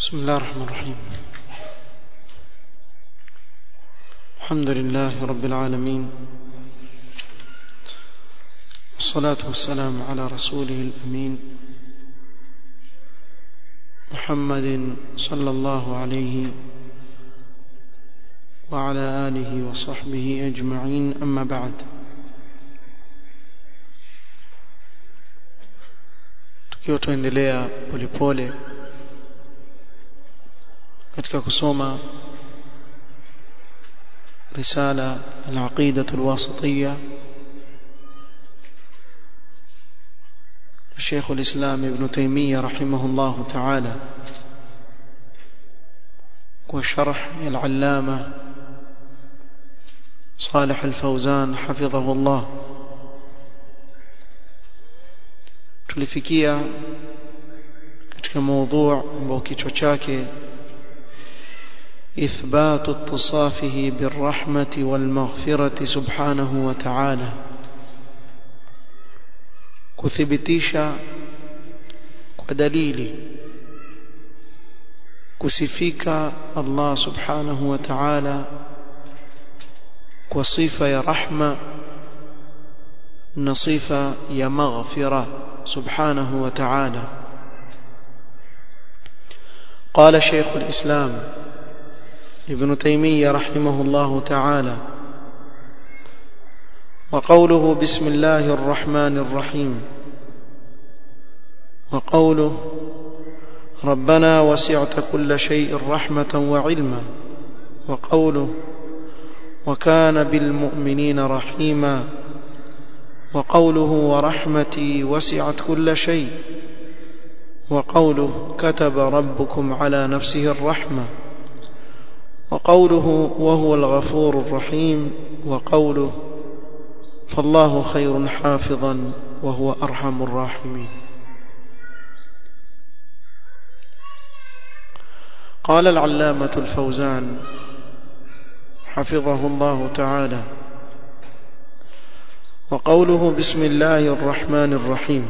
بسم الله الرحمن الرحيم الحمد لله رب العالمين والصلاة والسلام على رسوله الأمين محمد صلى الله عليه وعلى آله وصحبه أجمعين أما بعد tukiwa tuendelea polepole katika kusoma risala al-aqida al-wasitiyya الشيخ الإسلام ابن تيمية رحمه الله تعالى وشرح العلامة صالح الفوزان حفظه الله tulifikia katika موضوع ambao kichwa chake إثبات اتصافه بالرحمة والمغفرة سبحانه وتعالى kuthibitisha kwa dalili kusifika Allah subhanahu wa ta'ala kwa sifa ya rahma na sifa ya maghfira subhanahu wa ta'ala قال شيخ الإسلام ابن تيمية رحمه الله تعالى وقوله بسم الله الرحمن الرحيم وقوله ربنا وسعت كل شيء رحمة وعلما وقوله وكان بالمؤمنين رحيما وقوله ورحمتي وسعت كل شيء وقوله كتب ربكم على نفسه الرحمة وقوله وهو الغفور الرحيم وقوله فالله خير حافظا وهو أرحم الراحمين قال العلامة الفوزان حفظه الله تعالى وقوله بسم الله الرحمن الرحيم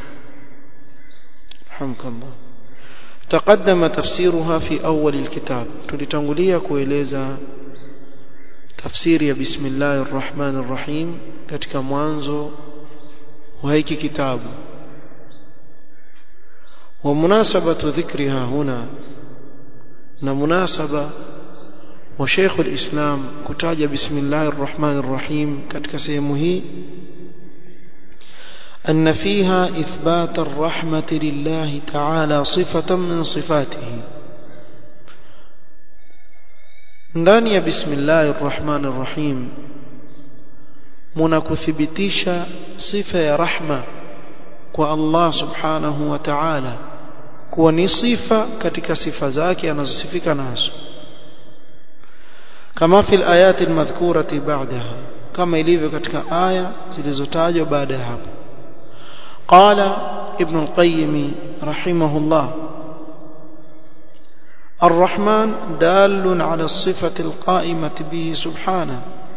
رحمك الله تقدم تفسيرها في أول الكتاب tulitangulia kueleza tafsiri ya bismillahir rahmanir rahim katika mwanzo wa hiki kitabu wa munasabatu dhikriha huna na munasaba wa Sheikh al-Islam kutaja bismillahir rahmanir rahim katika sehemu hii أن فيها إثبات الرحمة لله تعالى صفة من صفاته ndani ya bismillahir rahmanir rahim mnakuthibitisha sifa ya rahma kwa Allah subhanahu wa ta'ala kuwa ni sifa katika sifa zake anazosifika nazo kama fil ayati almadhkurati ba'daha kama ilivyo katika aya zilizotajwa baada ya hapo qala ibn al-qayyim rahimahullah الرحمن دال على الصفة القائمة به سبحانه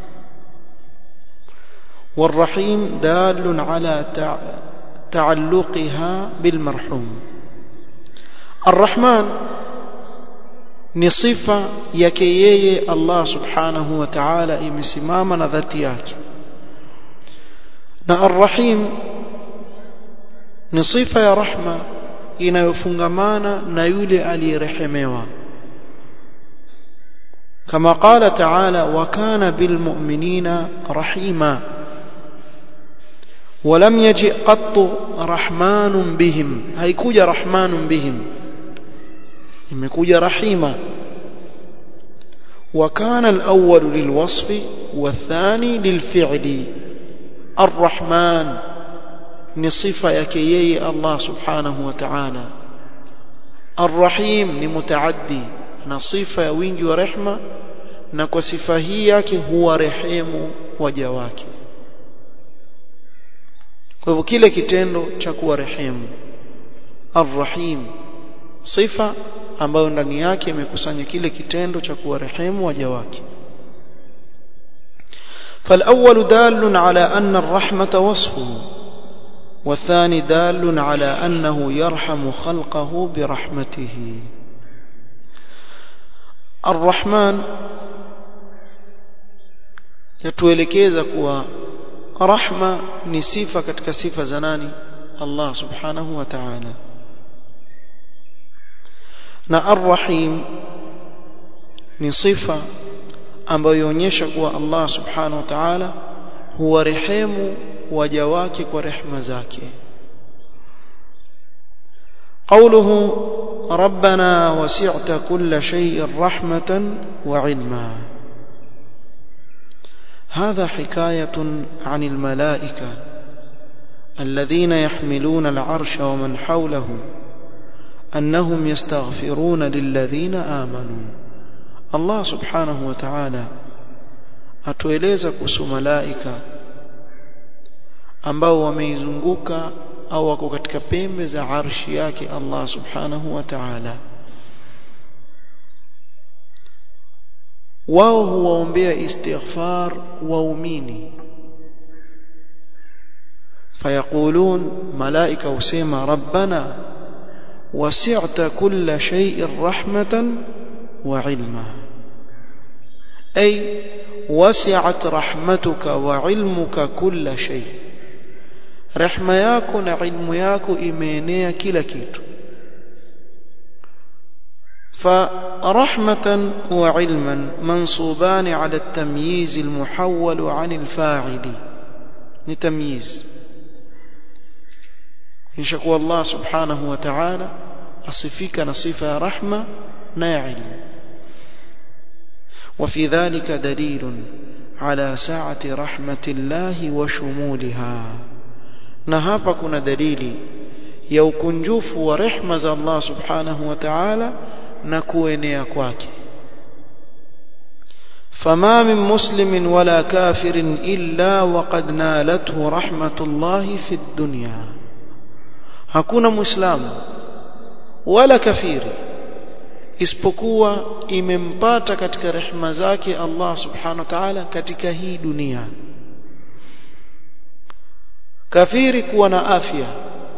والرحيم دال على تعلقها بالمرحوم الرحمن نصفة يكيي الله سبحانه وتعالى imesimama ذاتي yake na الرحيم ni sifa ya rahma inayofungamana na yule aliyerehemewa kama qala ta'ala wa kana bil mu'minina rahima ولم يجئ قط رحمن بهم haikuja rahmanun bihim imekuja rahima وكان الأول للوصف والثاني للفعل الرحمن ni sifa yake yeye Allah subhanahu wa ta'ala Ar-Rahim ni mutaaddi na sifa ya wingi wa rehma na kwa sifa hii yake huwa rehemu waja wake kwa hivyo kile kitendo cha kuwa rehemu Ar-Rahim sifa ambayo ndani yake imekusanya kile kitendo cha kuwa rehemu waja wake فالأول دال على أن الرحمة وصفه والثاني دال على أنه يرحم خلقه برحمته Ar-Rahman yatuelekeza kuwa rahma ni sifa katika sifa za nani Allah subhanahu wa ta'ala na Ar-Rahim ni sifa ambayo inaonyesha kuwa Allah subhanahu wa ta'ala huwarehemu waja wake kwa rehema zake قوله ربنا وسعت كل شيء رحمة وعلما هذا حكاية عن الملائكة الذين يحملون العرش ومن حوله أنهم يستغفرون للذين آمنوا الله سبحانه وتعالى atueleza kuhusu malaika ambao wameizunguka au wako katika pembe za arshi yake Allah subhanahu wa ta'ala wao huwaombea istighfar waumini fayaqulun malaika husema rabbana wasi'ta kulla shay'in rahmatan wa ilma ay wasi'at rahmatuka wa ilmuka kulla shay rehma yako na ilmu yako imeenea kila kitu فرحمة وعلما منصوبان على التمييز المحول عن الفاعل لتمييز يشكو الله سبحانه وتعالى أصفك نصيفة رحمة نا علم وفي ذلك دليل على سعة رحمة الله وشمولها نهابا كنا دليل يوكنجوف ورحمة الله سبحانه وتعالى na kuenea kwake فما من مسلم ولا كافر إلا وقد نالته رحمة الله في الدنيا hakuna muislamu wala kafiri isipokuwa imempata katika rehema zake Allah subhanahu wa ta'ala katika hii dunia kafiri kuwa na afya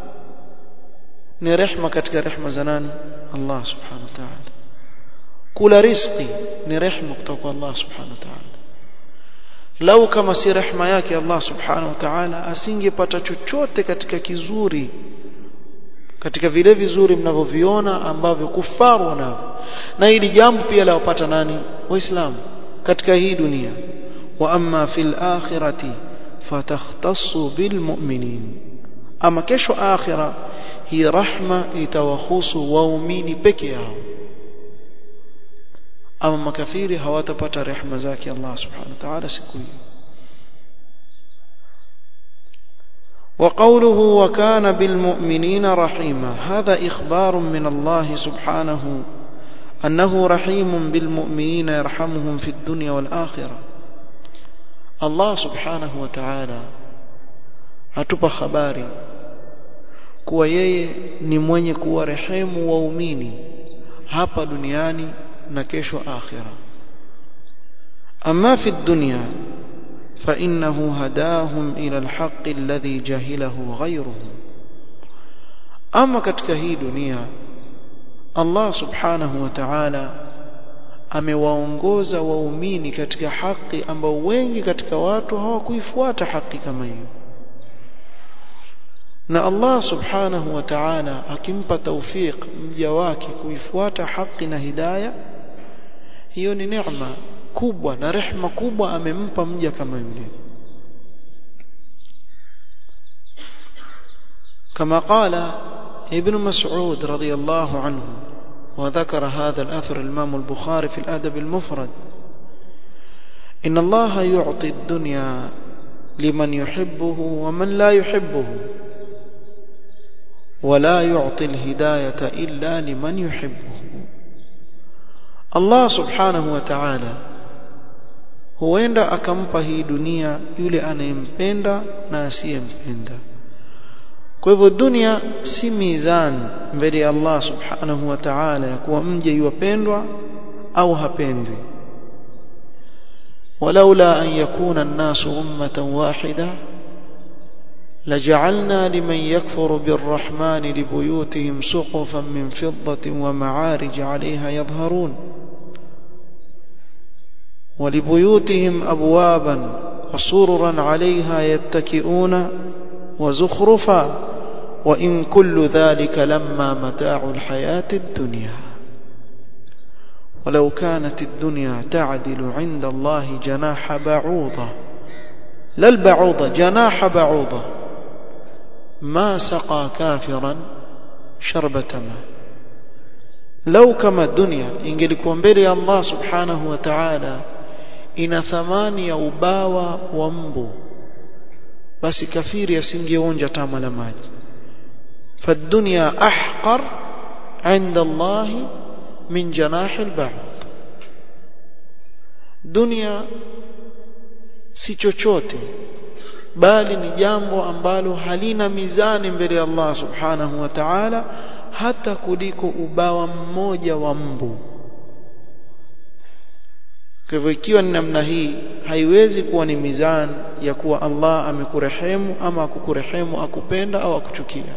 ni rehma katika rehma za nani Allah subhanahu wa ta'ala kula riziki ni rehma kutoka kwa Allah subhanahu wa ta'ala lau kama si rehma yake Allah subhanahu wa ta'ala asingepata chochote katika kizuri katika vile vizuri mnavyoviona ambavyo kufaru wanavyo na hili jambo pia lawapata nani waislamu katika hii dunia wa amma fil akhirati fatakhtassu bil mu'minin ama kesho akhira hii rahma itawahusu waumini peke yao ama makafiri hawatapata rehema zake Allah subhanahu wa ta'ala siku hiyo وقوله وكان بالمؤمنين رحيما هذا إخبار من الله سبحانه أنه رحيم بالمؤمنين يرحمهم في الدنيا والآخرة الله سبحانه وتعالى atupa habari kuwa yeye ni mwenye kuwarehemu waumini hapa duniani na kesho akhira ama fi dunya فإنه هداهم إلى الحق الذي جهله غيرهم أما katika hii dunia Allah subhanahu wa ta'ala amewaongoza waumini katika haki ambao wengi katika watu hawakuifuata haki kama hiyo na Allah subhanahu wa ta'ala akimpa tawfik mja wake kuifuata haki na hidayah hiyo ni neema kubwa na rehma kubwa amempa mja kama yule كما قال ابن مسعود رضي الله عنه وذكر هذا الأثر الإمام البخاري في الأدب المفرد إن الله يعطي الدنيا لمن يحبه ومن لا يحبه ولا يعطي الهداية إلا لمن يحبه الله سبحانه وتعالى huenda akampa hii dunia yule anayempenda na asiyempenda kwa hivyo dunia si mizani mbele ya Allah subhanahu wa ta'ala ya kuwa mje yuwapendwa au hapendwi ولولا أن يكون الناس أمة واحدة لجعلنا لمن يكفر بالرحمن لبيوتهم سقفا من فضة ومعارج عليها يظهرون ولبيوتهم أبوابا وسررا عليها يتكئون وزخرفا وإن كل ذلك لما متاع الحياة الدنيا ولو كانت الدنيا تعدل عند الله جناح بعوضة لا البعوضة جناح بعوضة ما سقى كافرا شربة ماء لو كما الدنيا ingelikuwa mbele ya Allah subhanahu wa ta'ala ina thamani ya ubawa wa mbu basi kafiri asingeonja tama la maji فالدنيا أحقر عند الله من جناح البعوض دنيا si chochote bali ni jambo ambalo halina mizani mbele ya Allah subhanahu wa ta'ala hata kuliko ubawa mmoja wa mbu kwa hivyo ikiwa ni namna hii haiwezi kuwa ni mizani ya kuwa Allah amekurehemu ama akukurehemu akupenda au akuchukia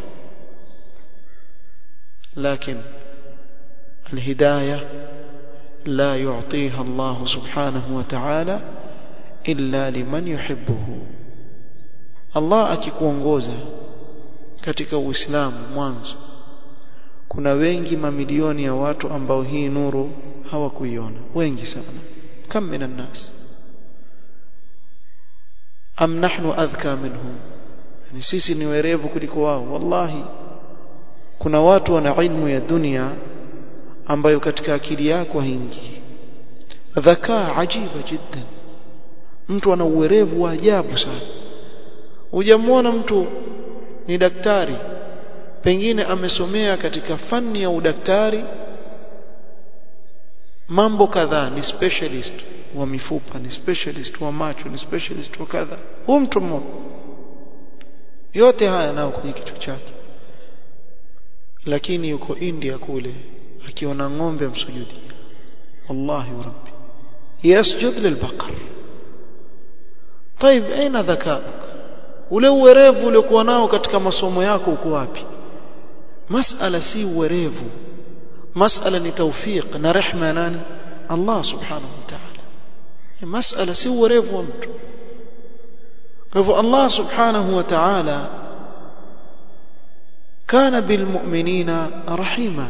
لكن الهداية لا يعطيها الله سبحانه وتعالى إلا لمن يحبه الله akikuongoza katika Uislamu mwanzo kuna wengi mamilioni ya watu ambao hii nuru hawakuiona wengi sana kam minan nas am nahnu adhka minhum ni sisi ni werevu kuliko wao wallahi kuna watu wana ilmu ya dunia ambayo katika akili yako haingii dhakaa ajiba jiddan mtu ana uwerevu wa ajabu sana hujamwona mtu ni daktari pengine amesomea katika fani ya udaktari mambo kadhaa ni specialist wa mifupa ni specialist wa macho ni specialist wa kadha huyu mtu mmoja yote haya nao kwenye kichwa chake lakini yuko India kule akiona ng'ombe msujudia wallahi rabbi yasjud lilbaqar طيب aina dhakauk ule uwerevu uliokuwa nao katika masomo yako uko wapi masala si uwerevu masala ni tawfiq na rehma ya nani Allah subhanahu wa ta'ala masala si uwerevu wa mtu kwa hivyo Allah subhanahu wa ta'ala كان بالمؤمنين رحيما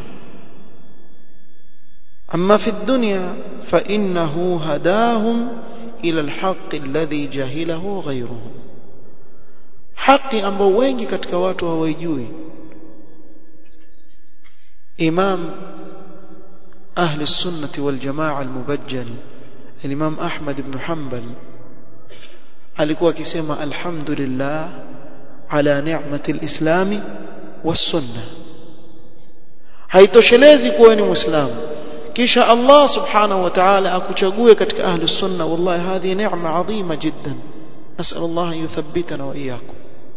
أما في الدنيا فإنه هداهم إلى الحق الذي جهله غيرهم حق ambao wengi katika watu hawajui imam ahli sunnati wal jamaa al mubajjal الإمام أحمد بن حنبل alikuwa akisema alhamdulillah ala ni'mati alislami والسنه haitoshelezi kuwa ni muislamu kisha Allah subhanahu wa ta'ala akuchague katika ahli sunna wallahi hadhi neema adhima jiddan nasal Allah yuthabbitana wa iyyakum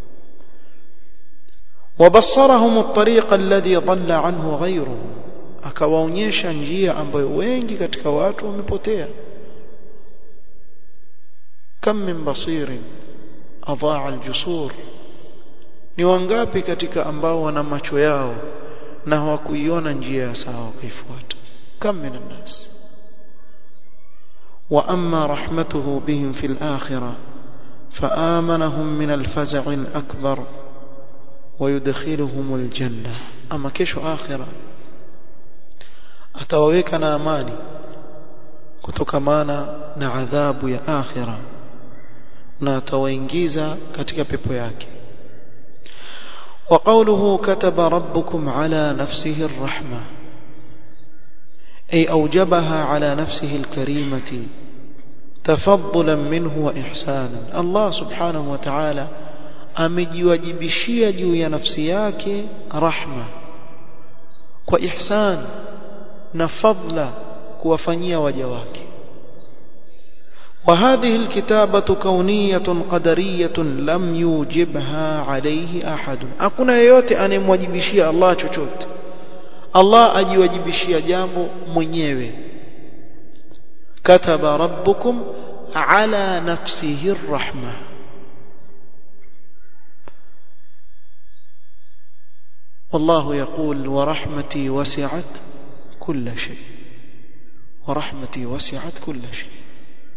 وبصرهم الطريق الذي ضل عنه غيره akawaonyesha njia ambayo wengi katika watu wamepotea kam min basirin adaa aljusur ni wangapi katika ambao wana macho yao na hawakuiona njia ya sawa kaifuata kam min الناس واما رحمته بهم في الاخره فآمنهم من الفزع الأكبر ويدخلهم الجنة أما كيشو آخرة atawaweka na amani kutokamana na adhabu ya akhira na atawaingiza katika pepo yake وقوله كتب ربكم على نفسه الرحمة أي أوجبها على نفسه الكريمة تفضلا منه وإحسانا الله سبحانه وتعالى amejiwajibishia juu ya nafsi yake rahma kwa ihsan na fadla kuwafanyia waja wake وهذه الكتابة كونية قدرية لم يوجبها عليه أحد hakuna yeyote anemwajibishia Allah chochote Allah ajiwajibishia jambo mwenyewe kataba rabbukum ala nafsihi arrahma والله يقول ورحمتي وسعت كل شيء ورحمتي وسعت كل شيء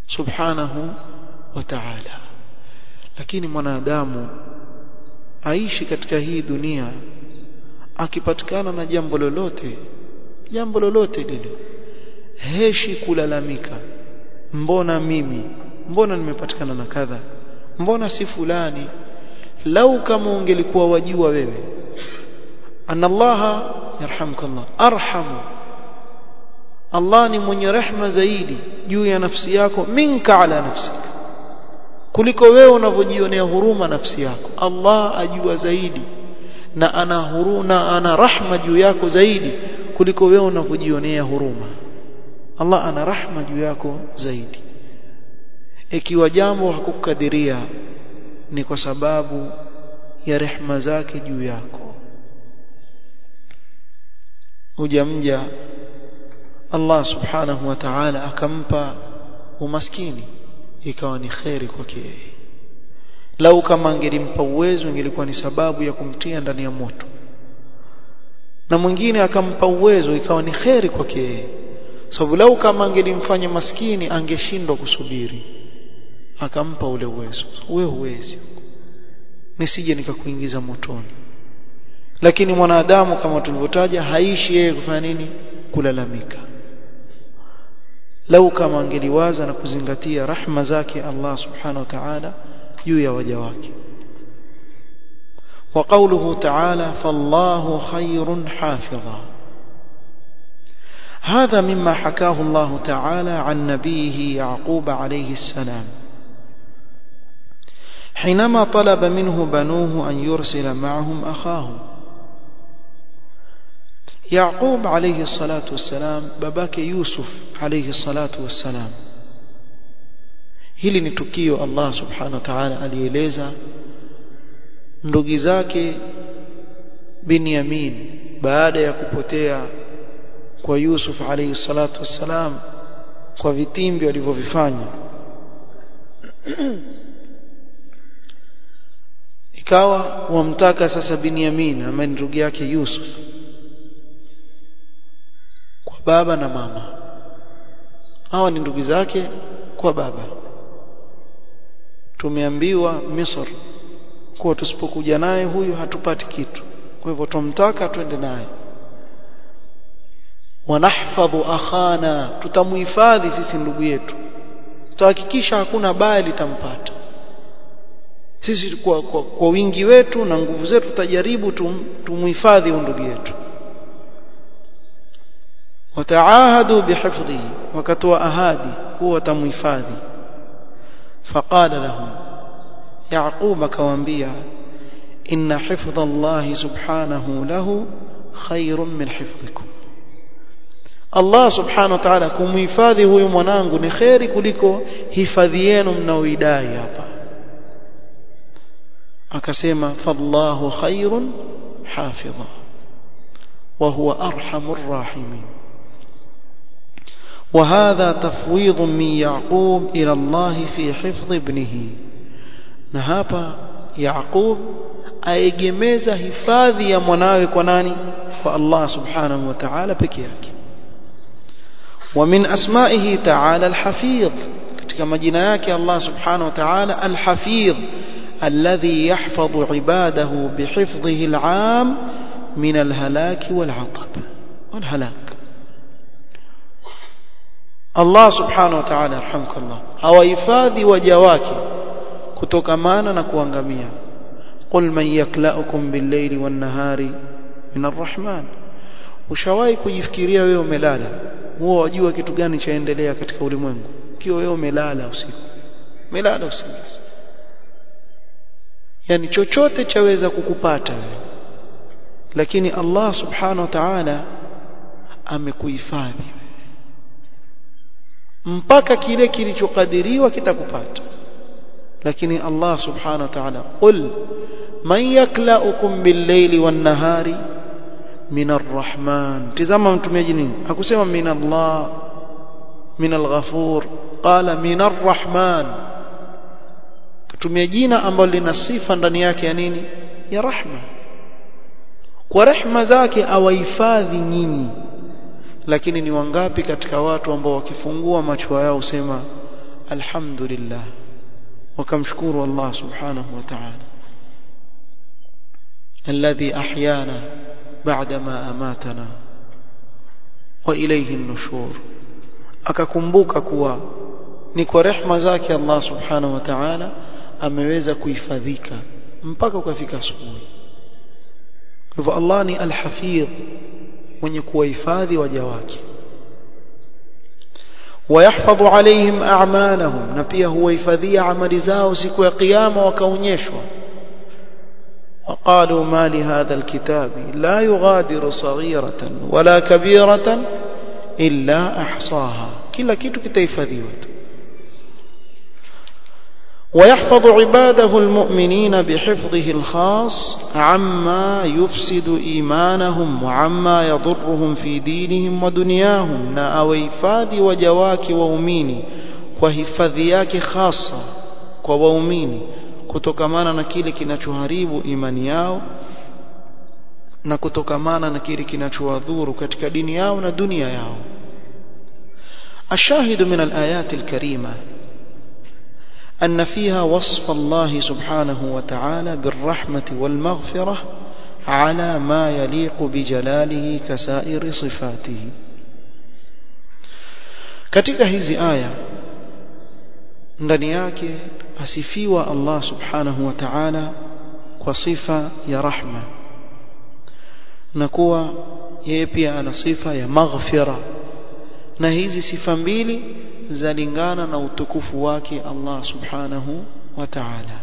subhanahu wa ta'ala lakini mwanadamu aishi katika hii dunia akipatikana na jambo lolote jambo lolote lile heshi kulalamika mbona mimi mbona nimepatikana na kadha mbona si fulani lau kama ungelikuwa wajua wewe anna Allah yarhamkallah arhamu Allah ni mwenye rehma zaidi juu ya nafsi yako minka ala nafsika kuliko wewe unavyojionea huruma nafsi yako Allah ajua zaidi na ana huruna ana rahma juu yako zaidi kuliko wewe unavyojionea huruma Allah ana rahma juu yako zaidi ikiwa jambo hakukadiria ni kwa sababu ya rehma zake juu yako hujamja Allah subhanahu wa ta'ala akampa umaskini ikawa ni kheri kwake yeye lau kama angelimpa uwezo ingelikuwa ni sababu ya kumtia ndani ya moto na mwingine akampa uwezo ikawa ni kheri kwake yeye sababu lau kama angelimfanya maskini angeshindwa kusubiri akampa ule uwezo wewe huwezi nisije nikakuingiza motoni lakini mwanadamu kama tulivyotaja haishi yeye kufanya nini kulalamika lau kama angeliwaza na kuzingatia rahma zake Allah subhanahu wa ta'ala juu ya waja wake وقوله تعالى فالله خير حافظا هذا مما حكاه الله تعالى عن نبيه يعقوب عليه السلام حينما طلب منه بنوه أن يرسل معهم أخاه يعقوب عليه الصلاة والسلام babake Yusuf عليه الصلاة والسلام hili ni tukio Allah subhanahu wa ta'ala alieleza ndugu zake Binyamin baada ya kupotea kwa Yusuf alayhi salatu wassalam kwa vitimbi walivyovifanya ikawa wamtaka sasa Binyamin ambaye ni ndugu yake Yusuf kwa baba na mama hawa ni ndugu zake kwa baba tumeambiwa Misri kuwa tusipokuja naye huyu hatupati kitu kwa hivyo tumtaka twende naye wanahfadhu akhana tutamuhifadhi sisi ndugu yetu tutahakikisha hakuna baya litampata sisi kwa, kwa, kwa wingi wetu na nguvu zetu tutajaribu tum, tumuhifadhi ndugu yetu wataahadu bihifdhihi wakatoa ahadi kuwa watamuhifadhi faqala lahum yaqub akawaambia inna hifdha Allah subhanahu lahu khairun min hifdhikum Allah subhanahu wa ta'ala kumhifadhi huyu mwanangu ni khairi kuliko hifadhi yenu mnaoidai hapa akasema fallahu khairun hafidha wa huwa arhamur rahimin وهذا تفويض من يعقوب إلى الله في حفظ ابنه نهابا يعقوب aegemeza hifadhi ya mwanawe kwa nani kwa Allah subhanahu wa ta'ala peke yake wa min asma'ihi ta'ala al-hafidh katika majina yake Allah subhanahu wa ta'ala al-hafidh alladhi yahfadhu ibadahu bihifdhihi al-'am min al-halak wal-'atab wal-halak Allah subhanahu wa ta'ala arhamkallah hawahifadhi waja wake kutokamana na kuangamia qul man yaklaukum bil-layli wan-nahari min ar-rahman ushawahi kujifikiria wewe umelala huwa wajua kitu gani chaendelea katika ulimwengu kiwa wewe umelala usiku umelala usingizi yani chochote chaweza kukupata wewe lakini Allah subhanahu wa ta'ala amekuhifadhi mpaka kile kilichokadiriwa kitakupata lakini Allah subhanahu wa ta'ala qul man yaklaukum bil-layli wan-nahari min ar-rahman tazama mtumiaji nini hakusema min Allah min al-ghafur qala min ar-rahman kutumia jina ambalo lina sifa ndani yake ya nini ya rahma kwa rehma zake awahifadhi nyinyi lakini ni wangapi katika watu ambao wakifungua macho yao usema alhamdulillah wakamshukuru Allah subhanahu wa ta'ala alladhi ahyana ba'dama amatana wa ilayhi an-nushur akakumbuka kuwa ni kwa rehma zake Allah subhanahu wa ta'ala ameweza kuhifadhika mpaka ukafika asubuhi kwa hivyo Allah ni al-hafidh mwenye kuwahifadhi waja wake ويحفظ عليهم أعمالهم نبيه هو يفذي عمل زاو سكو قيام وكونيشوا وقالوا ما لهذا الكتاب لا يغادر صغيرة ولا كبيرة إلا أحصاها كلا كيتو كتيفذيوت ويحفظ عباده المؤمنين بحفظه الخاص عما يفسد إيمانهم وعما يضرهم في دينهم ودنياهم na awahifadhi waja wake waumini kwa hifadhi yake hasa kwa waumini kutokamana na kile kinachoharibu imani yao na kutokamana na kile kinachowadhuru katika dini yao na dunia yao الشاهد من الآيات الكريمة أن فيها وصف الله سبحانه وتعالى بالرحمة والمغفرة على ما يليق بجلاله كسائر صفاته katika hizi aya ndani yake asifiwa Allah subhanahu wa ta'ala kwa sifa ya rahma na kuwa yeye pia ana sifa ya maghfira na hizi sifa mbili zalingana na utukufu wake Allah subhanahu wa ta'ala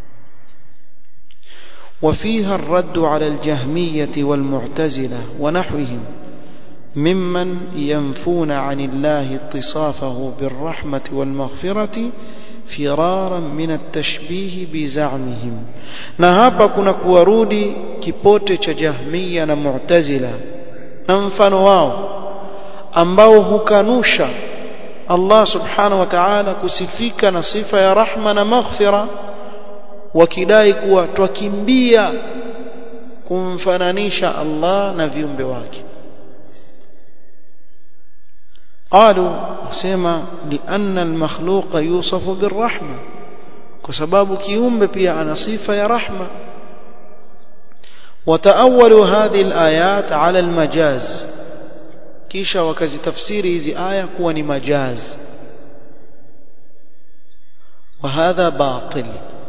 وفيها الرد على الجهمية والمعتزلة ونحوهم ممن ينفون عن الله اتصافه بالرحمة والمغفرة فرارا من التشبيه بزعمهم na hapa kuna kuwarudi kipote cha jahmiya na mu'tazila na mfano wao ambao hukanusha Allah subhanahu wa ta'ala kusifika na sifa ya rahma na maghfira wakidai kuwa twakimbia kumfananisha Allah na viumbe wake قالوا سما لأن المخلوق يوصف بالرحمة كسباب كيوم بيا أنا صفة يا رحمة وتأولوا هذه الآيات على المجاز kisha wakazitafsiri hizi aya kuwa ni majaz وهذا باطل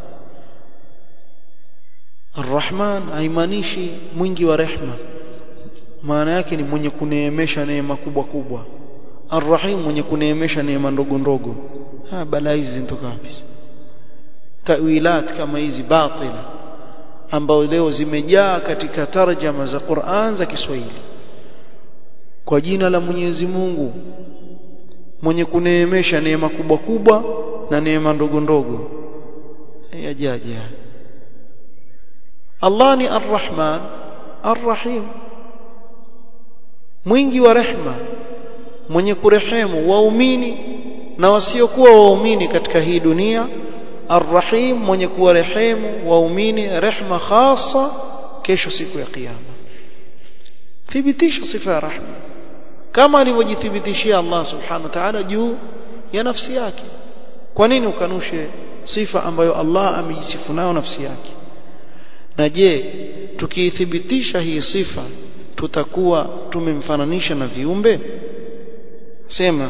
الرحمن haimaanishi mwingi wa rehma maana yake ni mwenye kuneemesha neema kubwa kubwa arrahim mwenye kuneemesha neema ndogo ndogo ha balaa hizi zinatoka wapi tawilat kama hizi batila ambao leo zimejaa katika tarjama za Qur'an za Kiswahili kwa jina la Mwenyezi Mungu mwenye kuneemesha neema kubwa kubwa na neema ndogo ndogo yajaja Allah ni Ar-Rahman Ar-Rahim mwingi wa rehma mwenye kurehemu waumini na wasiokuwa waumini katika hii dunia Ar-Rahim mwenye kuwarehemu waumini rehma khasa kesho siku ya kiyama thibitisha sifa ya rahma kama alivyojithibitishia Allah subhanahu wa ta'ala juu ya nafsi yake kwa nini ukanushe sifa ambayo Allah amejisifu nayo nafsi yake na je tukiithibitisha hii sifa tutakuwa tumemfananisha na viumbe sema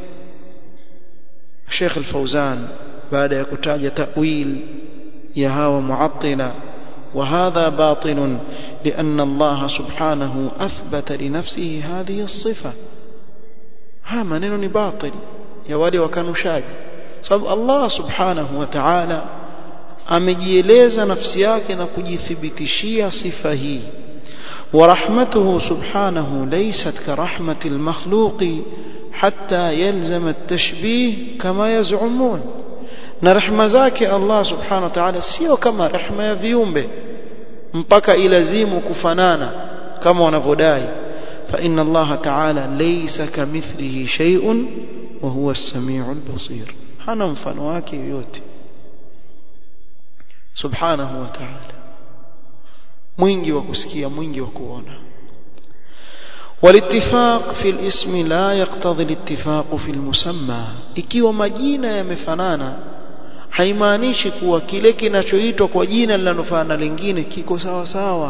Sheikh Al-Fauzan baada ya kutaja ta'wil ya hawa mu'attila وهذا باطل لأن الله سبحانه أثبت لنفسه هذه الصفة ها منين باطل يا ولي وكانوا شاج سبب الله سبحانه وتعالى amejieleza nafsi yake na kujithibitishia sifa hii ورحمته سبحانه ليست كرحمة المخلوق حتى يلزم التشبيه كما يزعمون na rehema zake Allah subhanahu wa ta'ala sio kama rehema ya viumbe mpaka ilazimu kufanana kama wanavyodai fa inna Allah ta'ala laysa kamithlihi shay'un wa huwa as-sami'ul basir hana mfano wake yoyote subhanahu wa ta'ala mwingi wa kusikia mwingi wa kuona والاتفاق في الاسم لا يقتضي الاتفاق في المسمى ikiwa majina yamefanana haimaanishi kuwa kile kinachoitwa kwa jina linalofanana lingine kiko sawa sawa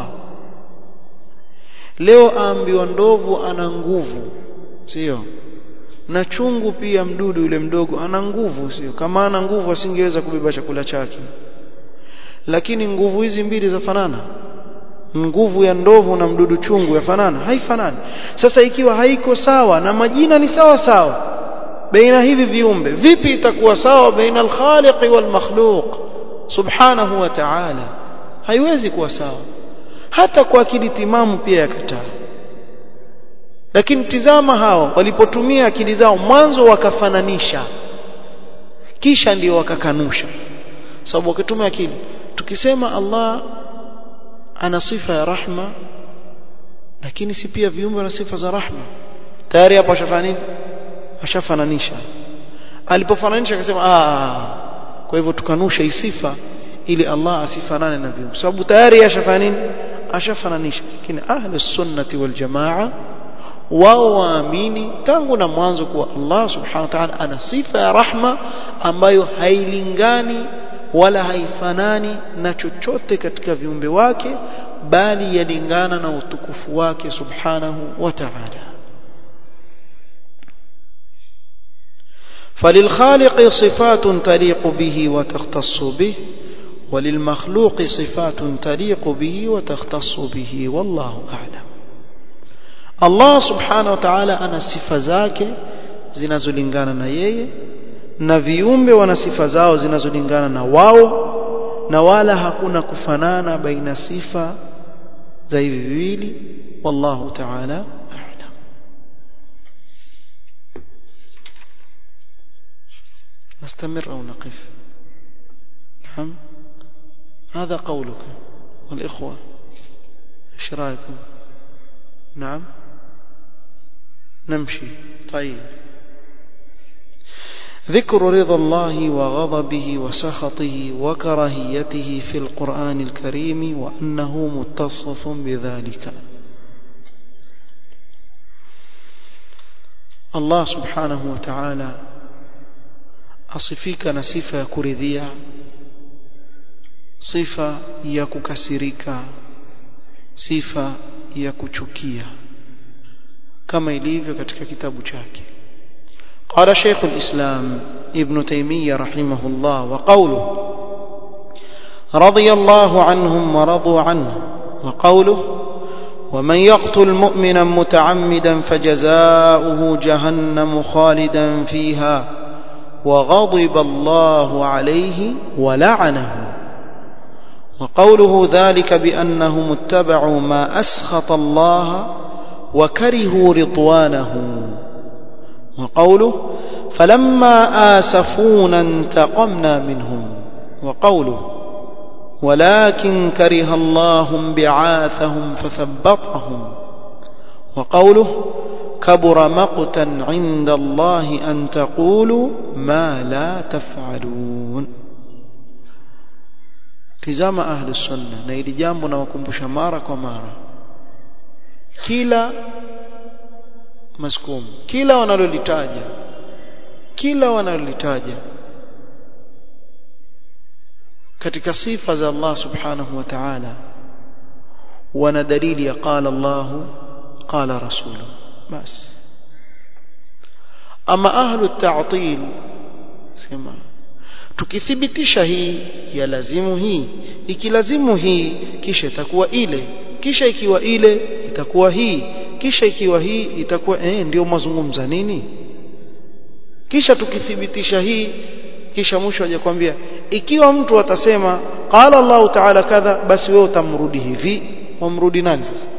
leo aambiwa ndovu ana nguvu sio na chungu pia mdudu yule mdogo ana nguvu sio kama ana nguvu asingeweza kubeba chakula chake lakini nguvu hizi mbili zafanana nguvu ya ndovu na mdudu chungu yafanana haifanani sasa ikiwa haiko sawa na majina ni sawa sawa baina hivi viumbe vipi itakuwa sawa baina al-khaliq wal makhluq subhanahu wa ta'ala haiwezi kuwa sawa hata kwa akili timamu pia yakataa lakini tizama hao walipotumia akili zao mwanzo wakafananisha kisha ndio wakakanusha sababu wakitumia akili tukisema Allah ana sifa ya rahma lakini si pia viumbe na sifa za rahma tayari hapo ashafanya nini ashafananisha alipofananisha akasema ah kwa hivyo tukanusha hii sifa ili Allah asifanane na viumbe sababu tayari ashafanya nini ashafananisha lakini ahlus sunnati wal jamaa wao waamini tangu na mwanzo kuwa Allah subhanahu wa ta'ala ana sifa ya rahma ambayo hailingani wala haifanani na chochote katika viumbe wake bali yalingana na utukufu wake subhanahu wa ta'ala فللخالق صفات تليق به وتختص به وللمخلوق صفات تليق به وتختص به والله أعلم الله سبحانه وتعالى أنا sifa zake zinazolingana na yeye na viumbe wana sifa zao zinazolingana na wao na wala hakuna kufanana baina sifa za hivi viwili wallahu ta'ala a'lam نستمر أو نقف نعم هذا قولك والإخوة ايش رايكم نعم نمشي طيب ذكر رضا الله وغضبه وسخطه وكراهيته في القرآن الكريم وأنه متصف بذلك الله سبحانه وتعالى asifika na sifa ya kuridhia sifa ya kukasirika sifa ya kuchukia kama ilivyo katika kitabu chake قال شيخ الإسلام ابن تيمية رحمه الله وقوله رضي الله عنهم ورضوا عنه وقوله ومن يقتل مؤمنا متعمدا فجزاؤه جهنم خالدا فيها وغضب الله عليه ولعنه وقوله ذلك بأنهم اتبعوا ما أسخط الله وكرهوا رضوانه وقوله فلما آسفونا انتقمنا منهم وقوله ولكن كره الله بعاثهم فثبطهم وقوله كبر مقتا عند الله أن تقولوا ما لا تفعلون tizama ahli sunna na ili jambo nawakumbusha mara kwa mara kila maskum kila wanalolitaja kila wanalolitaja katika sifa za Allah subhanahu wa ta'ala wana dalili ya qala Allah qala rasuluhu basi ama ahlu ta'til sema tukithibitisha hii ya lazimu hii ikilazimu hii kisha itakuwa ile kisha ikiwa ile itakuwa hii kisha ikiwa hii itakuwa eh ndio mazungumza nini kisha tukithibitisha hii kisha mwisho aje kwambia ikiwa mtu atasema qala Allah ta'ala kadha basi wewe utamrudi hivi wamrudi nani sasa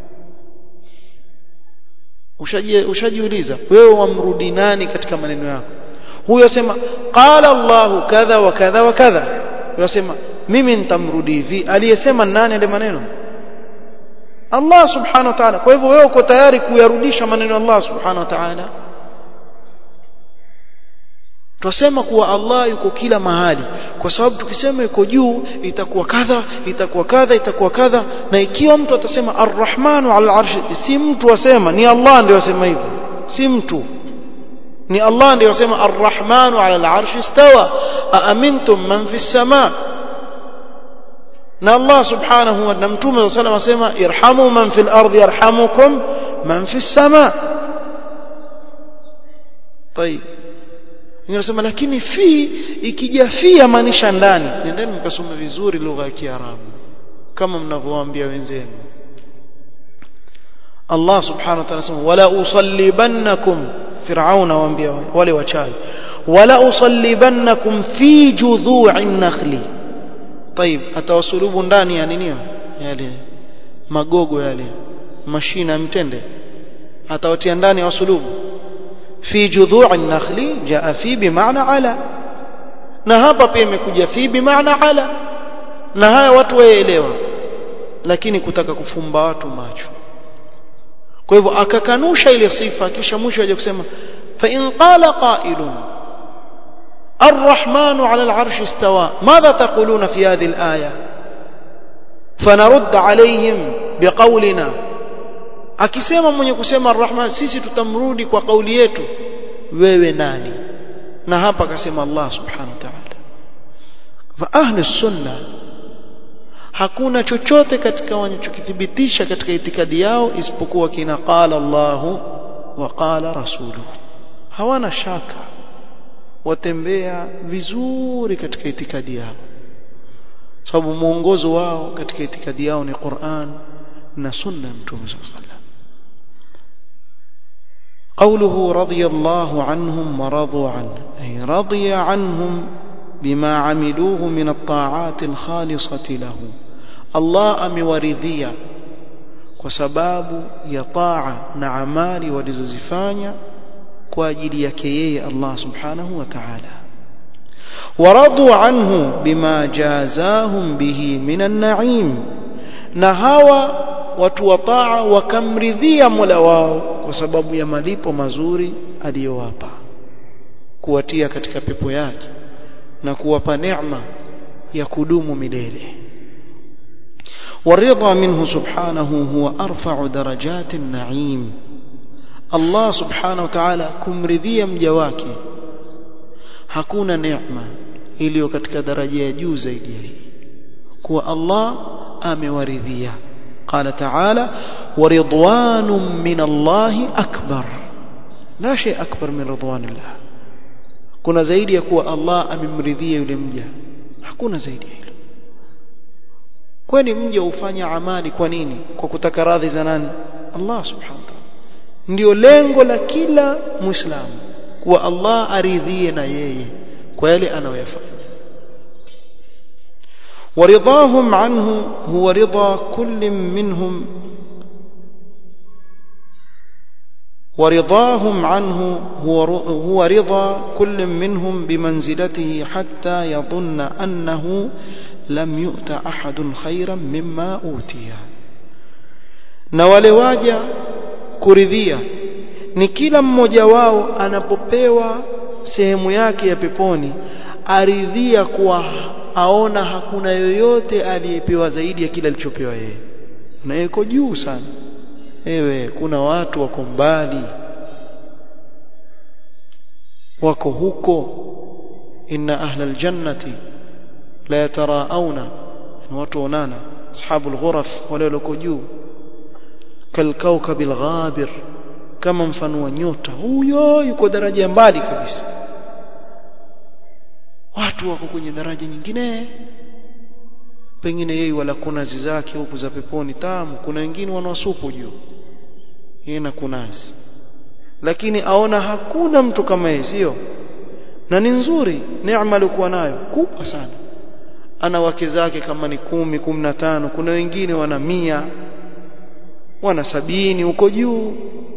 ushajiuliza wewe wamrudi nani katika maneno yako huyo asema qala Allah kadha wa kadha wa kadha yasema mimi nitamrudi hivi aliyesema nani ile maneno Allah subhanahu wa ta'ala kwa hivyo wewe uko tayari kuyarudisha maneno ya Allah subhanahu wa ta'ala Twasema kuwa Allah yuko kila mahali kwa sababu tukisema yuko juu itakuwa kadha itakuwa kadha itakuwa kadha na ikiwa mtu atasema arrahmanu ala arshi si mtu asema ni Allah ndiye asema hivyo si mtu ni Allah ndiye asema arrahmanu ala alarshi istawa aamintum man fi samaa na Allah subhanahu wa na mtume sallallahu alayhi wasallam asema irhamu man fil ardi yarhamukum man fi samaa طيب Ninasema lakini fi ikija fi yamaanisha ndani. Nendeni mkasome vizuri lugha ya Kiarabu kama mnavyowaambia wenzenu. Allah subhanahu wa ta'ala anasema wala usallibannakum Firauna waambia wale wachawi wala usallibannakum fi judhu'in nakhli. طيب atawasulubu ndani ya nini yale magogo yale mashina ya mtende atawatia ndani ya wasulubu في جذوع النخل جاء في بمعنى على na hapa pia imekuja fi bimaana ala na haya watu waelewa lakini kutaka kufumba watu macho kwa hivyo akakanusha ile sifa kisha mwisho aje kusema fa in qala qailun الرحمن على العرش استوى ماذا تقولون في هذه الآية فنرد عليهم بقولنا akisema mwenye kusema arrahman sisi tutamrudi kwa kauli yetu wewe nani na hapa akasema Allah subhanahu wa ta'ala fa ahli sunna hakuna chochote katika wanachokithibitisha katika itikadi yao isipokuwa kina qala Allah wa qala rasuluhu hawana shaka watembea vizuri katika itikadi yao sababu mwongozo wao katika itikadi yao ni Qur'an na sunna ya mtume sallallahu alaihi wasallam قوله رضي الله عنهم ورضوا عنه أي رضي عنهم بما عملوه من الطاعات الخالصة له الله أمورذيا وسباب يطاع نعمال ولززفانيا كواجل يكيي الله سبحانه وتعالى ورضوا عنه بما جازاهم به من النعيم نهوى watu wa taa wakamridhia Mola wao kwa sababu ya malipo mazuri aliyowapa kuwatia katika pepo yake na kuwapa neema ya kudumu milele والرضا منه سبحانه هو أرفع درجات النعيم الله سبحانه وتعالى kumridhia mja wake hakuna neema iliyo katika daraja ya juu zaidi ya hii kuwa Allah amewaridhia قال تعالى ورضوان من الله أكبر لا شيء أكبر من رضوان الله kuna zaidi ya kuwa Allah amemridhia yule mja hakuna zaidi ya hilo kwani mja ufanya amali kwa nini kwa kutaka radhi za nani Allah subhanahu wa ta'ala ndio lengo la kila muislamu kuwa Allah aridhie na yeye kwa yale anayoyafanya ورضاهم عنه هو رضا كل منهم ورضاهم عنه هو هو رضا كل منهم بمنزلته حتى يظن أنه لم يؤت أحد خيرا مما أوتي na wale waja kuridhia ni kila mmoja wao anapopewa sehemu yake ya peponi aridhia kuwa aona hakuna yoyote aliyepewa zaidi ya kile alichopewa yeye na yuko juu sana ewe kuna watu wako mbali wako huko inna ahla aljannati la yatarauna ni watu onana ashabul ghuraf wale walioko juu kalkaukab alghabir kama mfano wa nyota huyo yuko daraja mbali kabisa watu wako kwenye daraja nyingine pengine yeye wala kunazi zake huku za peponi tamu kuna wengine wanawasupu juu yeye na kunazi lakini aona hakuna mtu kama yeye sio na ni nzuri neema alikuwa nayo kubwa sana ana wake zake kama ni kumi kumi na tano kuna wengine wana mia wana sabini huko juu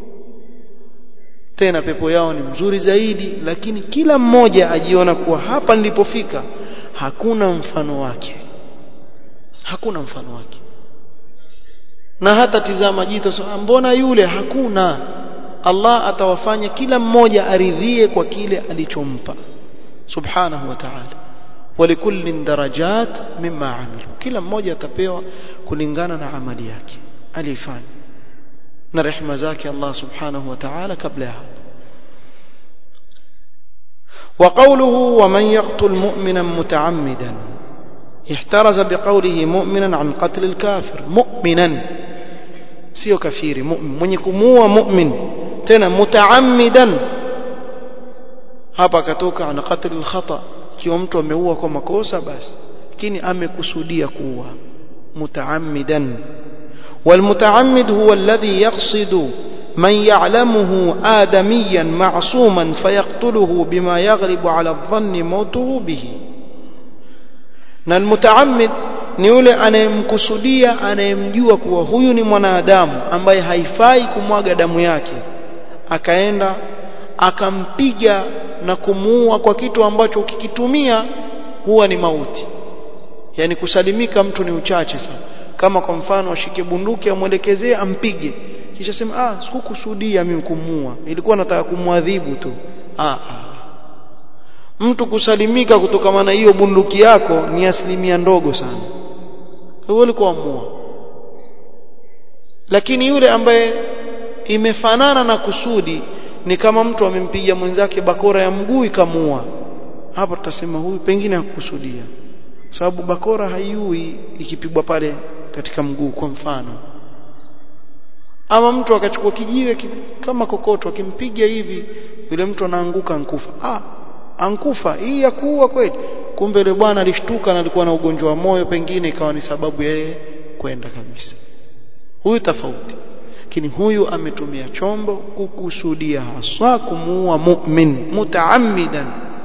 tena pepo yao ni mzuri zaidi lakini kila mmoja ajiona kuwa hapa nilipofika hakuna mfano wake hakuna mfano wake na hata tizama jito so, mbona yule hakuna Allah atawafanya kila mmoja aridhie kwa kile alichompa subhanahu wa ta'ala ولكل درجات مما عملوا kila mmoja atapewa kulingana na amali yake alifanya na rehema zake Allah subhanahu wa ta'ala kabla ya hapo وقوله ومن يقتل مؤمنا متعمدا احترز بقوله مؤمنا عن قتل الكافر مؤمنا sio kafiri mu'min mwenye kumuua mu'min tena mutaammidan hapa akatoka ana qatl al-khata kiwa mtu ameua kwa makosa basi lakini amekusudia kuua mutaammidan والمتعمد هو الذي يقصد من يعلمه آدميا معصوما فيقتله بما يغلب على الظن موته به na almutaamid ni yule anayemkusudia anayemjua kuwa huyu ni mwanadamu ambaye haifai kumwaga damu yake akaenda akampiga na kumuua kwa kitu ambacho ukikitumia huwa ni mauti yani kusalimika mtu ni uchache sana kama kwa mfano ashike bunduki amwelekezee ampige kisha sema ah sikukusudia mimi kumuua ilikuwa nataka kumwadhibu tu ah, ah mtu kusalimika kutokana na hiyo bunduki yako ni asilimia ndogo sana wewe ulikuwa amua lakini yule ambaye imefanana na kusudi ni kama mtu amempiga mwenzake bakora ya mguu ikamua hapo tutasema huyu pengine hakukusudia sababu bakora haiui ikipigwa pale katika mguu kwa mfano ama mtu akachukua kijiwe kama kokoto akimpiga hivi yule mtu anaanguka ankufa ah ankufa hii ya kuua kweli kumbe yule bwana alishtuka na alikuwa na ugonjwa wa moyo pengine ikawa ni sababu yeye kwenda kabisa huyu tofauti lakini huyu ametumia chombo kukusudia haswa kumuua mu'min mutaammidan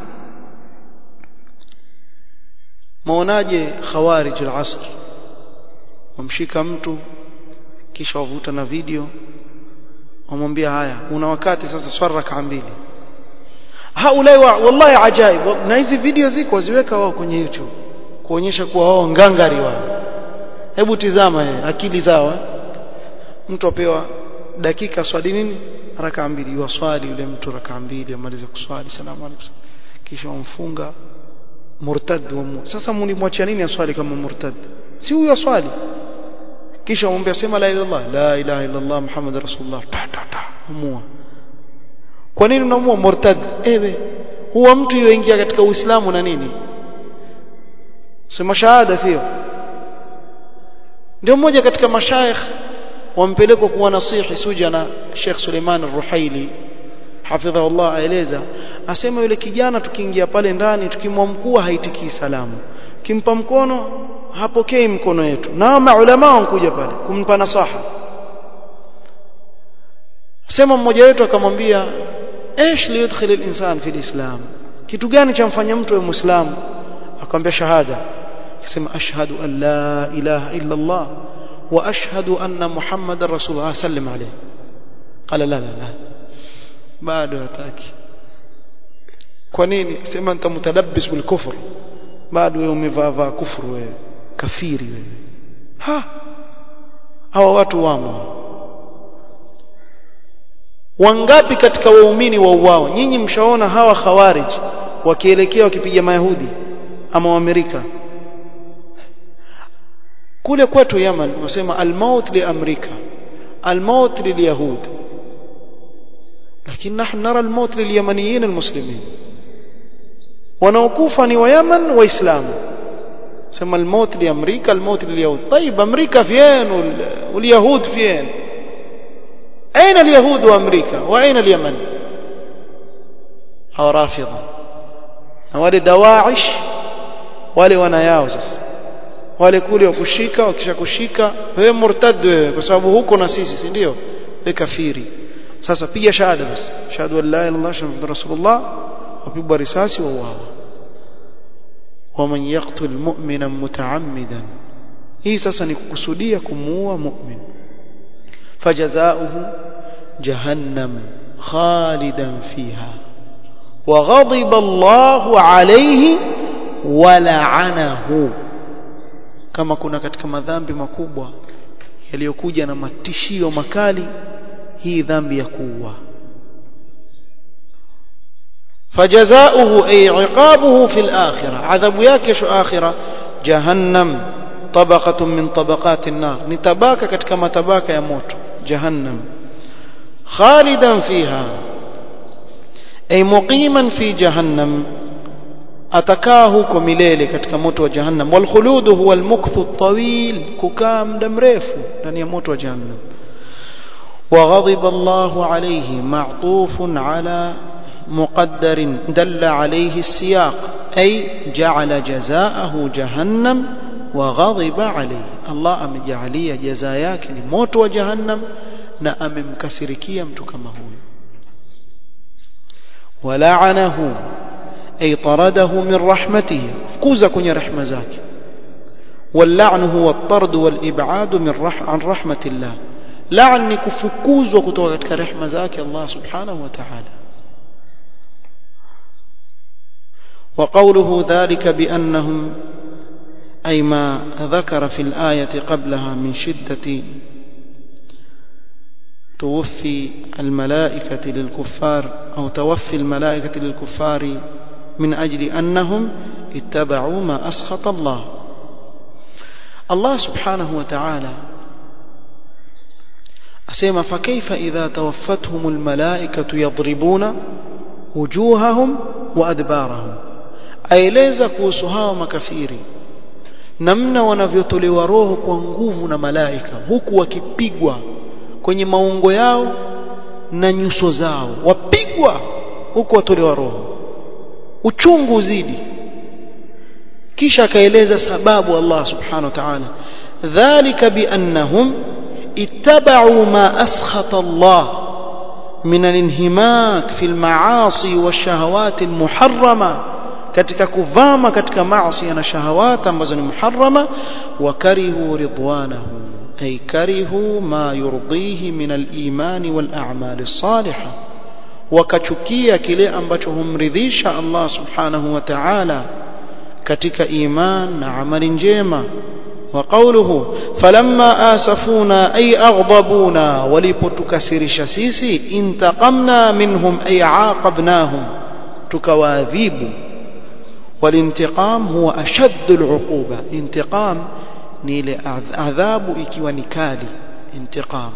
maonaje khawarij al-asr wamshika mtu kisha wavuta na video wamwambia haya una wakati sasa swala raka mbili haulai wa, wallahi ajaib na hizi video ziko ziweka wao kwenye YouTube kuonyesha kuwa wao ngangari wao hebu tizama ye, akili zao mtu apewa dakika swali nini raka mbili waswali yule mtu raka mbili amaliza kuswali salamu alaykum kisha wamfunga murtad wa sasa mlimwachia nini aswali kama murtad si huyo aswali kisha umwambia sema la ilaha illallah la ilaha illallah muhammad rasulullah ta ta ta umua kwa nini unamua murtad ewe huwa mtu yoingia katika uislamu na nini sema shahada sio ndio mmoja katika mashaikh wampelekwa kuwa nasihi suja na Sheikh Suleiman Ar-Ruhaili hafidhahu Allah aeleza asema yule kijana tukiingia pale ndani tukimwamkua haitikii salamu kimpa mkono hapokei mkono yetu na maulama wankuja pale kumpa nasaha sema mmoja wetu akamwambia ايش ليدخل الانسان في الاسلام kitu gani chamfanya mtu awe muislamu akamwambia shahada akisema ashhadu an la ilaha illa allah wa ashhadu anna muhammadar rasulullah sallam alayhi qala la la la bado hataki kwa nini sema nitamtadabbis bil kufr bado wewe umevaa vaa kufuru wewe kafiri wewe ha hawa watu wamo wangapi katika waumini wa uwao nyinyi mshaona hawa khawarij wakielekea wakipiga mayahudi ama waamerika kule kwetu Yaman wasema almaut li amrika almaut lilyahud lakini نحن نرى الموت لليمنيين المسلمين wanaokufa ni wa Yaman waislamu sema الموت لامريكا الموت لليهود طيب امريكا فين واليهود فين أين اليهود وأمريكا وأين اليمن أو رافضة wale dawa'ish wale wanayao sasa wale kule wakushika wakisha kushika wewe murtad wewe kwa sababu huko na sisi si ndio wewe kafiri sasa piga shahada basi shahadu an la ilaha illallah muhammadur rasulullah wapigwa risasi wa uawa waman yaqtul mu'mina mutaammidan hii sasa ni kukusudia kumuua mu'min فجزاؤه جهنم خالدا فيها وغضب الله عليه ولعنه kama kuna katika madhambi makubwa yaliyokuja na matishio makali hii dhambi ya kuua فجزاؤه أي عقابه في الآخرة عذاب يكش آخرة جهنم طبقة من طبقات النار نتباك كما تباك يموت جهنم خالدا فيها أي مقيما في جهنم atakaa huko milele katika moto wa jahannam walkhuludu huwa almukthu at-tawil kukaa muda mrefu ndani ya moto wa jahannam وغضب الله عليه معطوف على مقدر دل عليه السياق أي جعل جزاءه جهنم وغضب عليه الله أمجعلية جزاياك لموت وجهنم na amemkasirikia mtu kama huyo wala'anahu ay taradahu min rahmatihi fukuza kwenye rehema zake واللعن هو الطرد والإبعاد من رح عن رحمة الله لعن كفكوز وكتوى katika rehema zake Allah subhanahu wa ta'ala وقوله ذلك بأنهم أي ما ذكر في الآية قبلها من شدة توفي الملائكة للكفار أو توفي الملائكة للكفار من أجل أنهم اتبعوا ما أسخط الله الله سبحانه وتعالى أسيما فكيف إذا توفتهم الملائكة يضربون وجوههم وأدبارهم aeleza kuhusu hawa makafiri namna wanavyotolewa roho kwa nguvu na malaika huku wakipigwa kwenye maungo yao na nyuso zao wapigwa huku watolewa roho uchungu uzidi kisha akaeleza sababu Allah subhanahu wa ta'ala dhalika biannahum ittaba'u ma askhata Allah min al-inhimak fi al-ma'asi wash-shahawat al-muharrama katika kuvama katika maasi na shahawat ambazo ni muharrama wa karihu ridwanahu ay karihu ma yurdihi min al-iman wal-a'mal as-salihah wakachukia kile ambacho humridhisha Allah subhanahu wa ta'ala katika iman na amali njema وقوله فلما آسفونا أي أغضبونا ولبتكسرش سيسي انتقمنا منهم أي عاقبناهم تكواذيب والانتقام هو أشد العقوبة انتقام نيل عذاب إكي ونكالي انتقام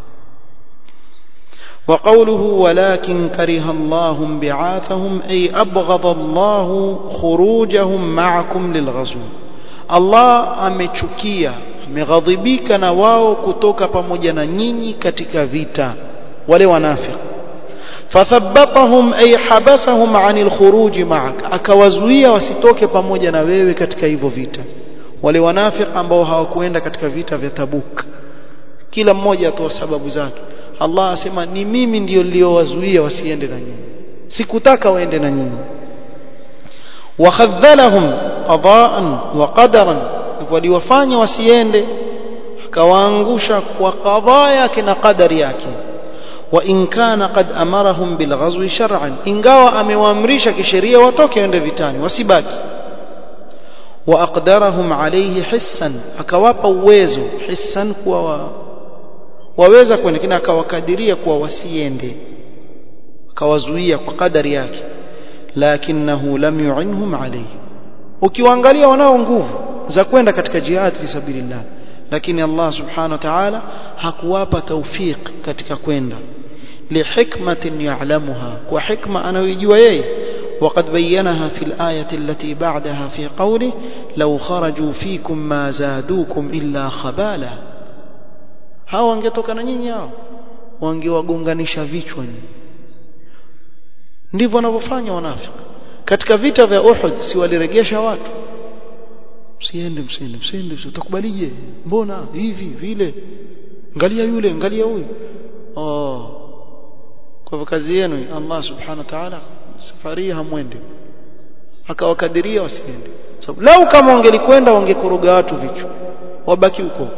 وقوله ولكن كره الله بعاثهم أي أبغض الله خروجهم معكم للغزو Allah amechukia ameghadhibika na wao kutoka pamoja na nyinyi katika vita wale wanafiki fathabbatahum ay habasahum anil khuruj ma'ak akawazuia wasitoke pamoja na wewe katika hivyo vita wale wanafiki ambao hawakuenda katika vita vya Tabuk kila mmoja atoa sababu zake Allah asema ni mimi ndio niliowazuia wasiende na nyinyi sikutaka waende na nyinyi wakhadhalahum qada'an wa qadaran waliwafanya wasiende akawaangusha kwa qadha yake na qadari yake wa in kana qad amarahum bil ghazwi shar'an ingawa amewaamrisha kisheria watoke waende vitani wasibaki wa aqdarahum alayhi hissan akawapa uwezo hissan kuwa wa, waweza kwenda kina akawakadiria kuwa wasiende akawazuia kwa kadari yake lakinahu lam yu'inhum alayhi ukiwaangalia wanao nguvu za kwenda katika jihad fi sabilillah lakini Allah subhanahu wa ta'ala hakuwapa tawfik katika kwenda lihikmatin ya'lamuha kwa hikma anayojua yeye وقد بينها في الآية التي بعدها في قوله لو خرجوا فيكم ما زادوكم إلا خبالا hao wangetoka na nyinyi hao wangewagonganisha vichwa nyinyi ndivyo wanavyofanya wanafiki katika vita vya Uhud si waliregesha watu msiende msiende msiende utakubalije mbona hivi vile angalia yule angalia huyu oh kwa hivyo kazi yenu Allah subhanahu wa ta'ala safari hamwende akawakadiria wasiende sababu lau kama wangelikwenda wangekuruga watu vichwa wabaki huko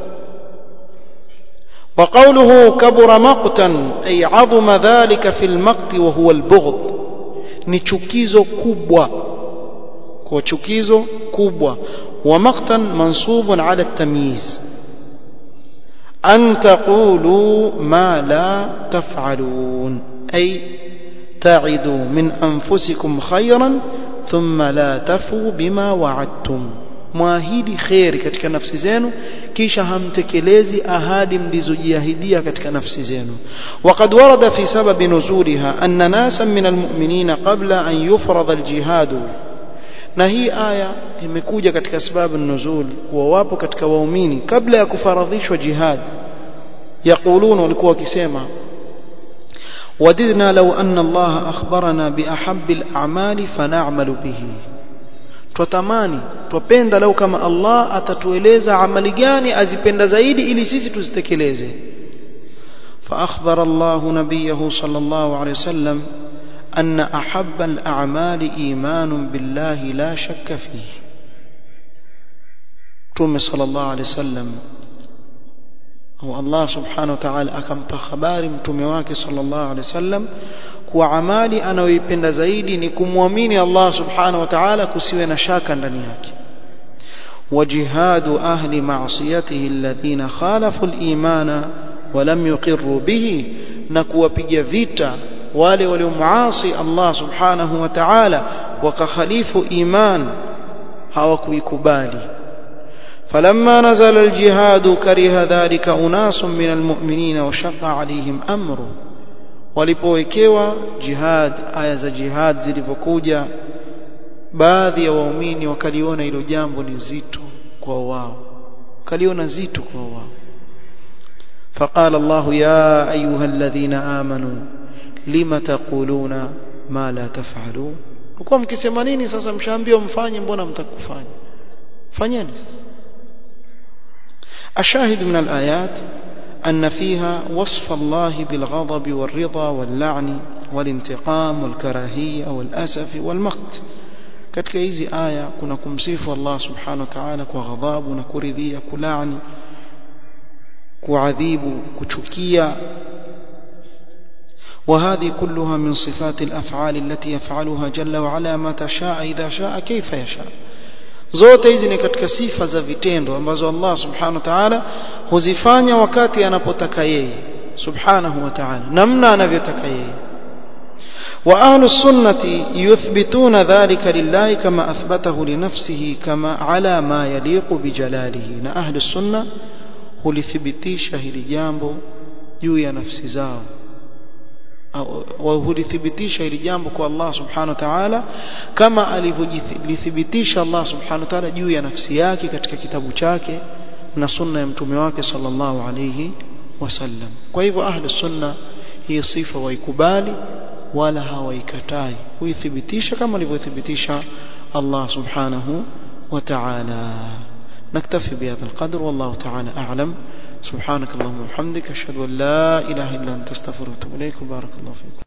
وقوله كبر مقتا أي عظم ذلك في المقت وهو البغض ni chukizo kubwa kwa chukizo kubwa wa maqtan mansubun ala tamyiz an taqulu ma la taf'alun ay تعدوا من أنفسكم خيرا ثم لا تفوا بما وعدتم mwahidi kheri katika nafsi zenu kisha hamtekelezi ahadi mlizojiahidia katika nafsi zenu وقد ورد في سبب نزولها أن ناسا من المؤمنين قبل أن يفرض الجهاد na hii aya imekuja katika sababu nuzul kuwa wapo katika waumini kabla ya kufaradhishwa jihad yaqulun walikuwa wakisema وددنا لو أن الله أخبرنا بأحب الأعمال فنعمل به twatamani twapenda lau kama Allah atatueleza amali gani azipenda zaidi ili sisi tuzitekeleze فأخبر الله نبيه صلى الله عليه وسلم أن أحب الأعمال إيمان بالله لا شك فيه تومي صلى الله عليه وسلم هو الله سبحانه وتعالى أكمت خبار متومي واكي صلى الله عليه وسلم kuwa amali anayoipenda zaidi ni kumwamini Allah subhanahu wa ta'ala kusiwe na shaka ndani yake wajihadu ahli ma'siyatihi alladhina khalafu al-imana wa lam yuqirru bihi na kuwapiga vita wale waliomuasi Allah subhanahu wa ta'ala wakakhalifu iman hawakuikubali فلما نزل الجهاد كره ذلك أناس من المؤمنين وشق عليهم أمره walipowekewa jihad aya za jihad zilivyokuja baadhi ya waumini wakaliona hilo jambo ni zito kwa wao kaliona zito kwa wao فقال الله يا أيها الذين آمنوا لما تقولون ما لا تفعلون uko mkisema nini sasa mshaambiwa mfanye mbona mtakufanya fanyeni sasa ashahid min alayat أن فيها وصف الله بالغضب والرضا واللعن والانتقام والكراهية والأسف والمقت katika hizi aya kuna kumsifu Allah subhanahu wa ta'ala kwa ghadhabu na kuridhia kulaani kuadhibu kuchukia وهذه كلها من صفات الأفعال التي يفعلها جل وعلا متى شاء إذا شاء كيف يشاء zote hizi ni katika sifa za vitendo ambazo Allah subhanahu wa ta'ala huzifanya wakati anapotaka yeye subhanahu wa ta'ala namna anavyotaka yeye wa ahlu sunnati yuthbituna dhalika lillahi kama athbatahu li nafsihi kama ala ma yaliqu bijalalihi na ahlu sunna hulithibitisha hili jambo juu ya nafsi zao hulithibitisha hili jambo kwa Allah subhanahu wa ta'ala kama alivyolithibitisha Allah subhanahu wa ta'ala juu ya nafsi yake katika kitabu chake na sunna ya mtume wake sallallahu alayhi wasallam kwa hivyo ahli sunna hii sifa waikubali wala hawaikatai huithibitisha kama alivyothibitisha Allah subhanahu wa ta'ala نكتفي بهذا القدر والله تعالى أعلم سبحانك اللهم وبحمدك أشهد أن لا إله إلا أنت استغفرك وأتوب إليك وبارك الله فيكم